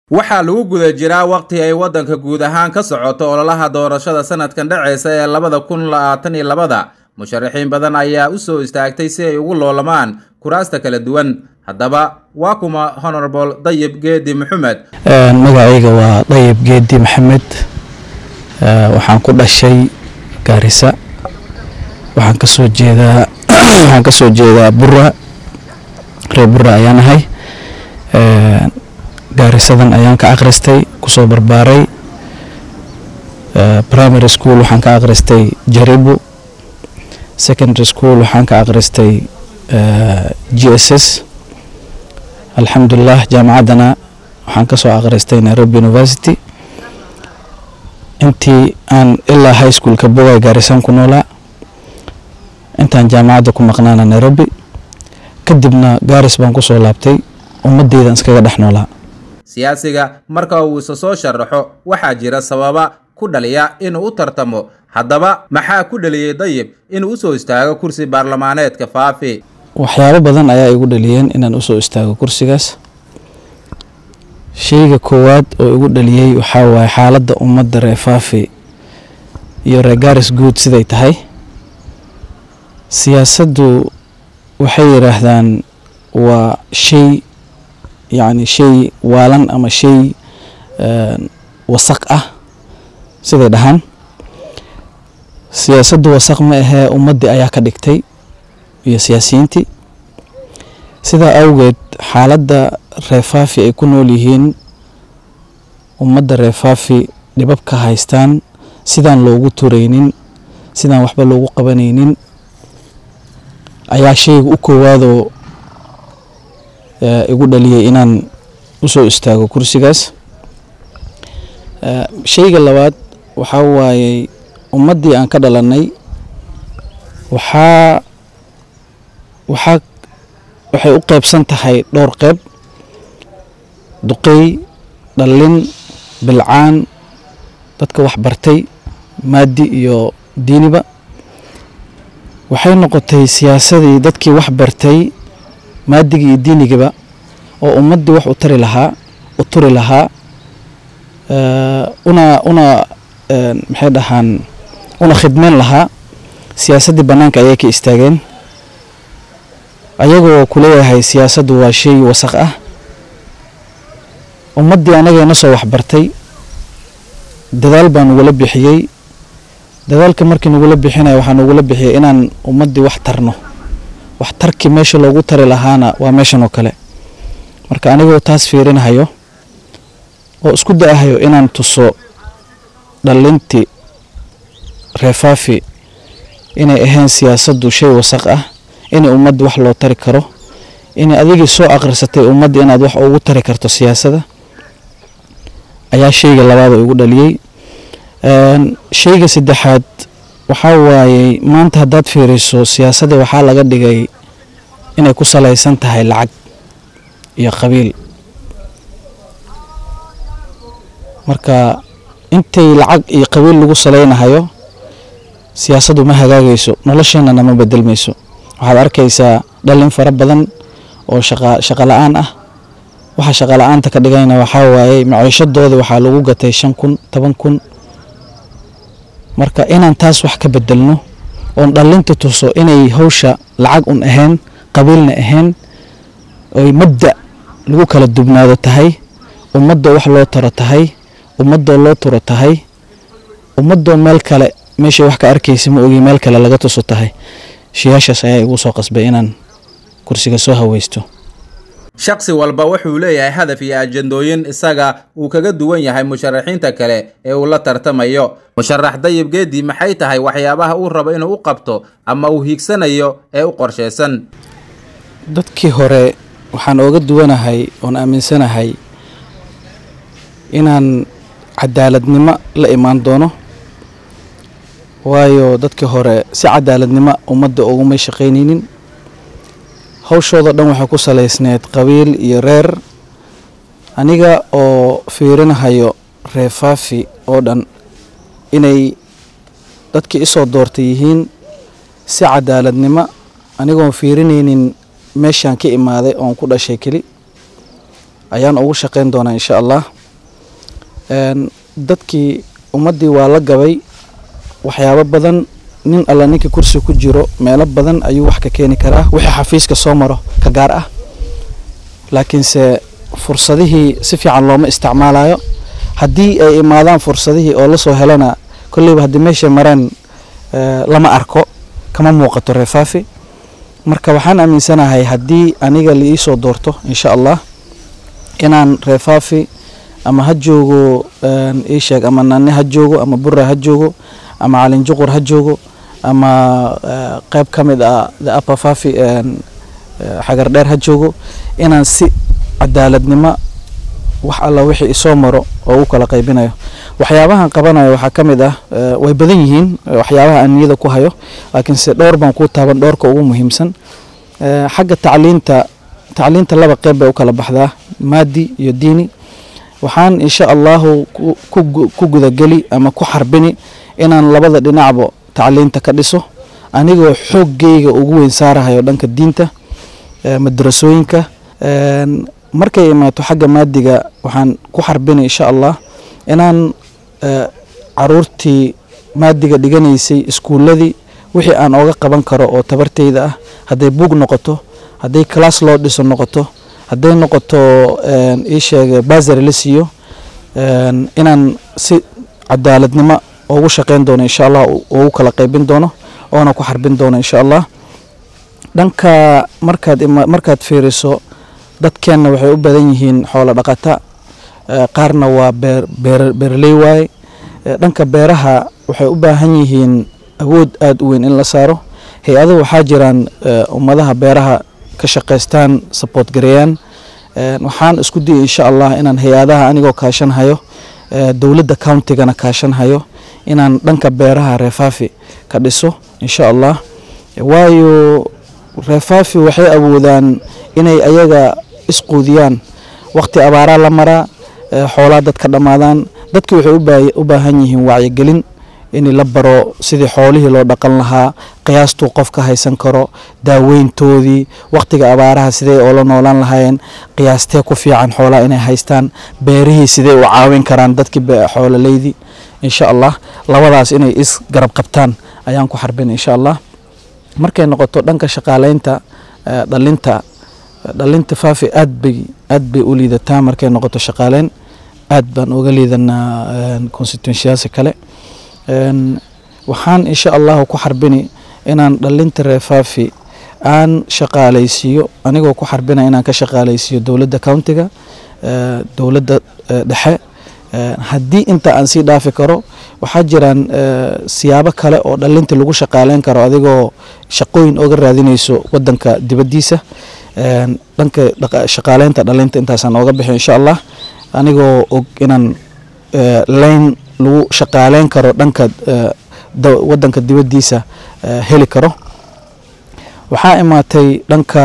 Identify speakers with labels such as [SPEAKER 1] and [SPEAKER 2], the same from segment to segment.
[SPEAKER 1] waxaa lagu guda jiraa waqti ay waddanka guud ahaan ka socoto ololaha doorashada sanadkan dhaceysa ee labada kun labaatan iyo labada musharaxiin badan ayaa u soo istaagtay si ay ugu loolamaan kuraasta kala duwan haddaba waa kuma honorable dayib geedi maxamed
[SPEAKER 2] magacayga waa dayib geedi maxamed waxaan ku dhashay gaarisa waxaan kasoo jeedaa waxaan kasoo jeedaa bura reer bura ayaan ahay gaarisadan ayaan ka akhristay kusoo barbaaray primary school waxaan ka akhristay jaribu secondary school waxaan ka akhristay g s s alxamdulilah jaamacaddana waxaan kasoo akhristay nairobi university intii aan ilaa high schoolka bogay gaarisaan ku noolaa intaan jaamacadda ku maqnaana nairobi kadibna gaaris baan kusoo laabtay ummadeydan iskaga dhex noolaa
[SPEAKER 1] siyaasiga marka uu isa soo sharaxo waxaa jira sababa ku dhaliya inuu u tartamo haddaba maxaa ku dhaliyey dayib inuu usoo istaago kursi baarlamaaneedka faafi
[SPEAKER 2] waxyaabo badan ayaa igu dhaliyeen inaan usoo istaago kursigaas sheyga koowaad oo igu dhaliyey waxaa waaye xaaladda ummadda reer faafi iyo reer gaaris guud siday tahay siyaasaddu waxay yidhaahdaan waa shay yacni shay waalan ama shay wasaq ah siday dhahaan siyaasaddu wasaq ma ahee ummaddii ayaa ka dhigtay iyo siyaasiyiintii sidaa awgeed xaaladda reefaafi ay ku nool yihiin ummadda reefaafi dhibab ka haystaan sidaan loogu turaynin sidaan waxba loogu qabanaynin ayaa shayga u koowaadoo igu dhaliyay inaan usoo istaago kursigaas shayga labaad waxaa waayey ummaddii aan ka dhalannay waxaa waxaa waxay u qeybsan tahay dhowr qeyb duqey dhallin bilcaan dadka wax bartay maadi iyo diiniba waxay noqotay siyaasadii dadkii wax bartay maadigii iyo diinigaba oo ummaddii wax u tari lahaa u turi lahaa una una maxay dhahaan una khidmeyn lahaa siyaasaddii bannaanka ayay ka istaageen ayagoo kuleeyahay siyaasaddu waa shay wasaq ah ummaddii anagayna soo waxbartay dadaal baa nagula bixiyey dadaalka markii nagula bixinaya waxaa nagula bixiyay inaan ummaddii wax tarno wax tarkii meesha loogu tari lahaana waa meeshan oo kale marka anigoo taas fiirinahayo oo isku da-ahayo inaan tuso dhallintii reefaafi inay ahayn siyaasaddu shay wasaq ah inay ummadda wax loo tari karo inay adigii soo akhrisatay ummadda inaad wax ugu tari karto siyaasadda ayaa shayga labaad oo igu dhaliyey shayga saddexaad waxaa waayey maanta haddaad fiiriso siyaasadda waxaa laga dhigay inay ku salaysan tahay lacag iyo qabiil marka intay lacag iyo qabiil lagu salaynahayo siyaasaddu ma hagaagayso nolosheenana ma bedelmayso waxaad arkaysaa dhallin fara badan oo shaqa shaqa la-aan ah waxa shaqa la-aanta ka dhigayna waxaa waayey maciishadooda waxaa lagu gatay shan kun toban kun marka inaan taas wax ka bedelno oon dhallinta tuso inay hawsha lacag un ahayn qabiilna ahayn oy mabda lagu kala dubnaado tahay ummadoo wax loo taro tahay ummadoo loo turo tahay ummadoo meel kale meeshay wax ka arkaysa ma ogi meel kale laga tuso tahay shiyaashaas ayaa igu soo qasbay inaan kursiga soo haweysto
[SPEAKER 1] shaksi walba wuxuu leeyahay hadaf iyo ajandooyin isaga uu kaga duwan yahay musharaxiinta kale ee uu la tartamayo musharax dayib geedi maxay tahay waxyaabaha uu rabo inuu u qabto ama uu hiigsanayo ee u qorshaysan
[SPEAKER 2] dadkii hore waxaan ooga duwanahay oon aaminsanahay inaan cadaaladnimo la imaan doono waayo dadkii hore si cadaaladnimo ummadda ugumay shaqaynaynin hawshooda dhan waxay ku salaysneed qabiil iyo reer aniga oo fiirinahayo reefaafi oo dhan inay dadkii isoo doortay yihiin si cadaaladnimo anigoon fiirinaynin meeshaan ka imaaday oon ku dhashay keli ayaan ugu shaqayn doonaa insha allah dadkii ummaddii waa la gabay waxyaabo badan nin alla ninka kursi ku jiro meelo badan ayuu wax ka keeni karaa wixii xafiiska soo maro ka gaar ah laakiinse fursadihii si fiican looma isticmaalayo haddii ay imaadaan fursadihii oo lasoo helana kolleyba haddii meeshay mareen lama arko kama muuqato reefaafi marka waxaan aaminsanahay haddii aniga la iisoo doorto insha allah inaan reefaafi ama ha joogo ii sheeg ama nane ha joogo ama bura ha joogo ama calinjuqur ha joogo ama qeyb ka mid ah the upper fafi xagar dheer ha joogo inaan si cadaaladnimo wax alla wixii isoo maro oo u kala qaybinayo waxyaabahan qabanayo waxaa ka mid ah way badan yihiin waxyaabaha aan niyada ku hayo laakiinse dhowr baan ku taaban dhowrka ugu muhiimsan xagga tacliinta tacliinta laba qeyb bay u kala baxdaa maadi iyo diini waxaan insha allahu ku gudageli ama ku xarbini inaan labada dhinacba tacliinta ka dhiso anigoo xooggeyga ugu weyn saarahayo dhanka diinta madrasooyinka markay imaato xagga maadiga waxaan ku xarbini insha allah inaan caruurtii maadiga dhiganaysay iskuuladii wixii aan ooga qaban karo oo tabarteyda ah hadday buug noqoto hadday class loo dhiso noqoto hadday noqoto ii sheega basari la siiyo inaan si cadaaladnimo ugu shaqeyn doono insha allah ugu kala qaybin doono oona ku xarbin doono insha allah dhanka markaad markaad fiiriso dadkeenna waxay u badan yihiin xoolo dhaqata qaarna waa beer beer beeraley waaye dhanka beeraha waxay u baahan yihiin awood aada u weyn in la saaro hay-ado waxaa jiraan ummadaha beeraha ka shaqaystaan support gareeyaan waxaan isku diyay insha allah inaan hay-adaha anigoo kaashan hayo dowladda countigana kaashan hayo inaan dhanka beeraha reefaafi ka dhiso insha allah waayo reefaafi waxay awoodaan inay ayaga isquudiyaan waqti abaaraa la maraa xoolaa dadka dhammaadaan dadki waxay u baahan yihiin wacyigelin in la baro sidii xoolihii loo dhaqan lahaa qiyaastuu qof ka haysan karo daaweyntoodii waqtiga abaaraha sidee oola noolaan lahaayeen qiyaastee ku fiican xoolaha inay haystaan beerihii sidee u caawin karaan dadkii xoololeydii insha allah labadaas inay is garab qabtaan ayaan ku xarbin insha allah markay noqoto dhanka shaqaaleynta dhalinta dhalinta faafi aad bay aad bay u liidataa markay noqoto shaqaaleyn aad baan uga liidanaa constituensiyaasi kale waxaan insha allahu ku xarbini inaan dhalinta reefaafi aan shaqaalaysiiyo anigoo ku xarbina inaan ka shaqaalaysiiyo dowladda countiga dowladda dhexe haddii inta aan sii dhaafi karo waxaa jiraan siyaabo kale oo dhalinta lagu shaqaaleyn karo adigoo shaqooyin oga raadinayso wadanka dibaddiisa dhanka shaqaaleynta dhalinta intaasaan ooga bixi insha allah anigoo og inaan layn lagu shaqaaleyn karo dhanka wadanka dibaddiisa heli karo waxaa imaatay dhanka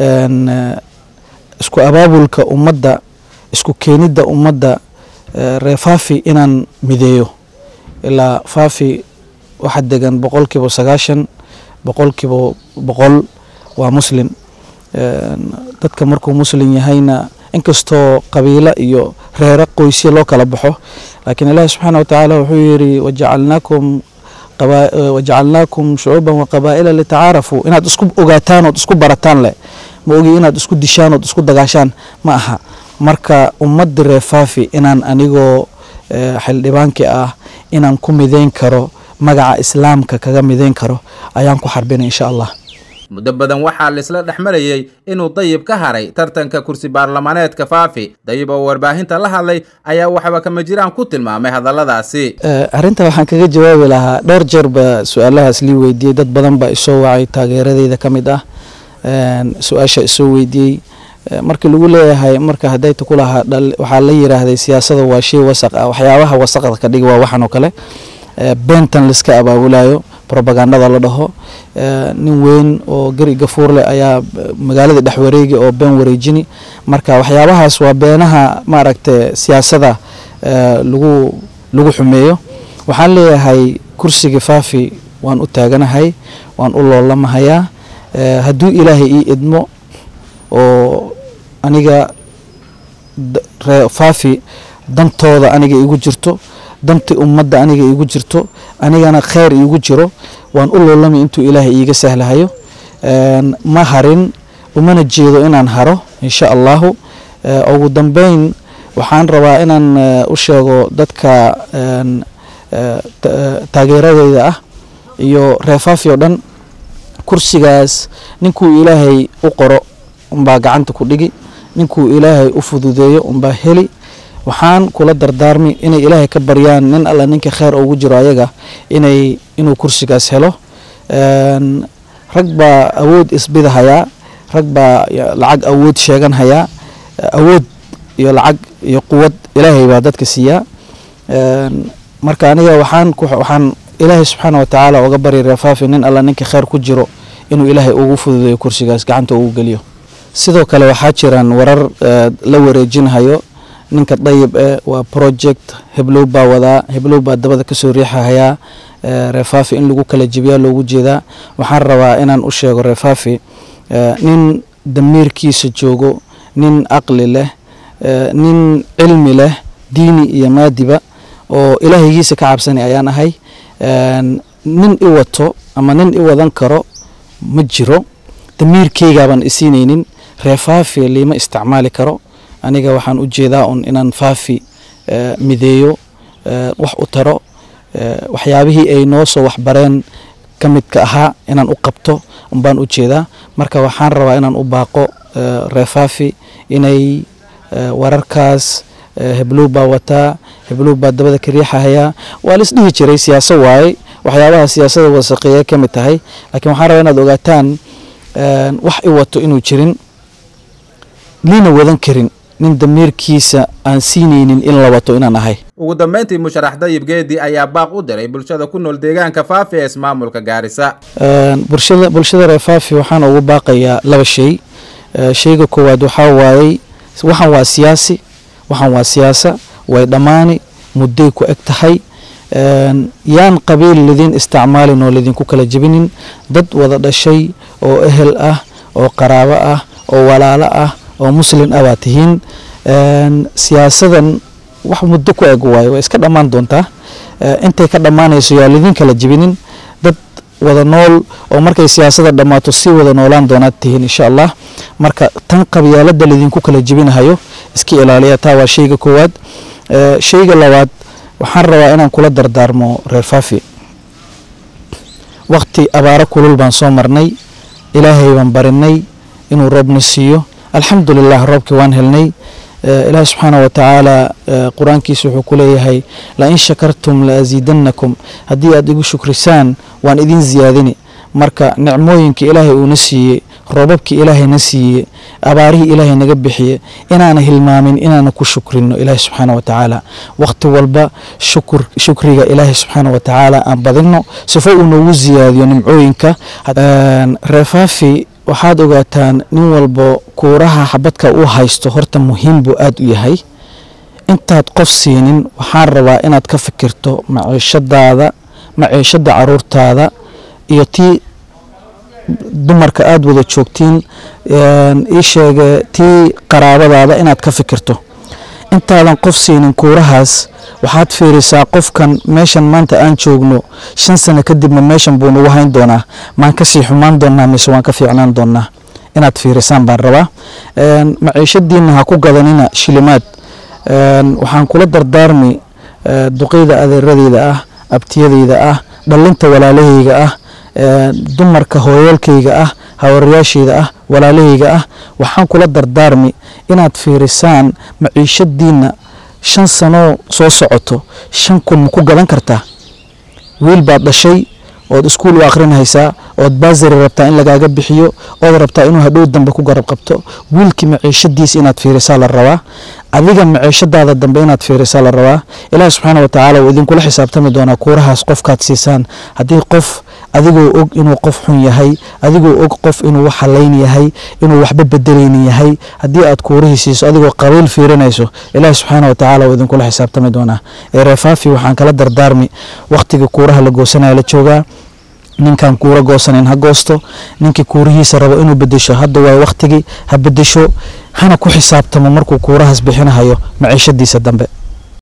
[SPEAKER 2] isku abaabulka ummadda isku keenidda ummadda reefaafi inaan mideeyo ilaa faafi waxa degan boqolkiiba sagaashan boqolkiiba boqol waa muslim dadka markuu muslim yahayna inkastoo qabiilo iyo reero qoysya loo kala baxo laakiin ilaahi subxaana watacaala wuxuu yidhi wajacalnaakum wajacalnaakum shucuuban waqabaa'ila litacaarafuu inaad isku ogaataan ood isku barataan leh ma ogi inaad isku dishaan ood isku dagaashaan ma aha marka ummadda reefaafi inaan anigoo xildhibaankii ah inaan ku mideyn karo magaca islaamka kaga mideyn karo ayaan ku xarbinay insha allah
[SPEAKER 1] muddo badan waxaa laisla dhex marayey inuu dayib ka haray tartanka kursi baarlamaaneedka faafi dayib oo warbaahinta la hadlay ayaa waxba kama jiraan ku tilmaamay hadalladaasi
[SPEAKER 2] arrinta waxaan kaga jawaabi lahaa dhowr jeer ba su-aalahaas lii weydiiyey dad badan baa isoo wacay taageeradeyda ka mid ah su-aasha isoo weydiiyey markii lagu leeyahay marka hadayta ku lahaa waxaa la yiraahday siyaasada waa shay wasaq ah waxyaabaha wasaqda ka dhig waa waxan oo kale beentan laiska abaabulayo robagandada la dhaho nin weyn oo geri gafuur leh ayaa magaalada dhex wareegi oo been wareejini marka waxyaabahaas waa beenaha maaragta siyaasada lagu lagu xumeeyo waxaan leeyahay kursiga faafi waan u taaganahay waan u loolamahayaa hadduu ilaahay ii idmo oo aniga faafi dantooda aniga igu jirto danti ummadda aniga igu jirto anigana kheyr iigu jiro waan u loolami intuu ilaahay iiga sahlahayo ma harin umana jeedo inaan haro insha allahu ugu dambeyn waxaan rabaa inaan u sheego dadka taageeradeyda ah iyo reefaafi oo dhan kursigaas ninkuu ilaahay u qoro unbaa gacanta ku dhigi ninkuu ilaahay u fududeeyo unbaa heli waxaan kula dardaarmi inay ilaahay ka baryaan nin alla ninka kheyr ugu jiro ayaga inay inuu kursigaas helo rag baa awood isbida hayaa rag baa lacag awood sheegan hayaa awood iyo lacag iyo quwad ilaahay baa dadka siiyaa marka aniga waxaan waxaan ilaahay subxaana watacaala uga bari reefaafi nin alla ninka kheyr ku jiro inuu ilaahay ugu fududeeyo kursigaas gacanta ugu geliyo sidoo kale waxaa jiraan warar la wareejinhayo ninka dayib e waa project heblow baa wadaa heblow baa dabada kasoo riixahayaa reefaafi in lagu kala jibiyaa loogu jeedaa waxaan rabaa inaan u sheego reefaafi nin damiirkiisa joogo nin aqli leh nin cilmi leh diini iyo maadiba oo ilaahaygiisa ka cabsani ayaan ahay nin i wato ama nin i wadan karo ma jiro damiirkeygaaban isiinaynin reefaafi liima isticmaali karo aniga waxaan u jeedaa un inaan faafi mideeyo wax u taro waxyaabihii ay noo soo waxbareen ka midka ahaa inaan u qabto unbaan u jeedaa marka waxaan rabaa inaan u baaqo reefaafi inay wararkaas heblow baa wataa heblow baa dabada ka riixahayaa waa la isdhihi jiray siyaaso waaye waxyaabaha siyaasada wasaqeeya ka mid tahay laakiin waxaan rabaa inaad ogaataan wax i wato inuu jirin liina wadan karin nin damiirkiisa aan siinaynin in la wato inaan ahay
[SPEAKER 1] ugu dambeyntii musharax dayib geedi ayaa baaq u diray bulshada ku nool deegaanka faafi ee ismaamulka gaarisa
[SPEAKER 2] bulshada bulshada reer faafi waxaan ugu baaqayaa laba shay shayga koowaad waxaa waayey waxaan waa siyaasi waxaan waa siyaasa way dhammaani mudday ku eg tahay yaan qabiil lidin isticmaalin oo lidinku kala jebinin dad wada dhashay oo ehel ah oo qaraabo ah oo walaalo ah oo muslin ah baa tihiin siyaasadan wax muddo ku eg waayo way iska dhammaan doontaa intay ka dhammaanayso yaa lidin kala jebinin dad wada nool oo markay siyaasada dhammaato si wada noolaan doonaad tihiin insha allah marka tan qabyaalada lidinku kala jebinahayo iska ilaaliya taa waa shayga koowaad shayga labaad waxaan rabaa inaan kula dardaarmo reer faafi waqti abaaro kulul baan soo marnay ilaahay baan barinay inuu roobna siiyo alxamdulilah roobkii waan helnay ilaahi subxaana wa tacaala qur-aankiisa wuxuu ku leeyahay lain shakartum laasiidanakum haddii aad igu shukrisaan waan idin ziyaadini marka nicmooyinka ilaahay uuna siiyey roobabkii ilaahayna siiyey abaarihii ilaahay naga bixiye inaana hilmaamin inaana ku shukrino ilaahi subxaana wa tacaala waqti walba shukur shukriga ilaahi subxaana wa tacaala aan badino sifo uu noogu ziyaadiyo nimcooyinka reefaafi waxaad ogaataan nin walbo kuuraha xabadka uu haysto horta muhiim buu aada u yahay intaad qof siinin waxaan rabaa inaad ka fikirto maciishadaada maciishada caruurtaada iyo tii dumarka aada wada joogtiin ii sheege tii qaraabadaada inaad ka fikirto intaadan qof siinin kuurahaas waxaad fiirisaa qofkan meeshan maanta aan joogno shan sano kadibna meeshan buu nagu hayn doonaa maan kasii xumaan doonaa mise waan ka fiicnaan doonaa inaad fiirisaan baan rabaa maciishadiina ha ku gadanina shilimaad waxaan kula dardaarmi duqeyda adeeradeyda ah abtiyadeyda ah dhalinta walaalaheyga ah dumarka hooyaalkayga ah hawarayaashayda ah walaalahayga ah waxaan kula dardaarmi inaad fiirisaan maciishadiina shan sanoo soo socoto shan kun ma ku gadan kartaa wiil baad dhashay ood iskuul u akhrinhaysaa ood baasari rabtaa in lagaaga bixiyo ood rabtaa inuu hadhow dambe ku garab qabto wiilkii maciishadiisa inaad fiirisaa la rabaa adiga maciishadaada dambe inaad fiirisaa la rabaa ilaahi subxaana wa tacaala wuu idinkula xisaabtami doonaa kuurahaas qofkaad siisaan haddii qof adigoo og inuu qof xun yahay adigoo og qof inuu wax halayn yahay inuu waxba bedelaynin yahay haddii aad kuurihii siiso adigoo qabiil fiirinayso ilaahi subxaana wa tacaala wuu idinkula xisaabtami doonaa ee reefaafi waxaan kala dardaarmi wakhtigii kuuraha la goosanaya la joogaa ninkan kuura goosanayn ha goosto ninkii kuurihiisa rabo inuu bedesho hadda waa wakhtigii ha bedesho hana ku xisaabtamo markuu kuurahaas bixinahayo maciishadiisa dambe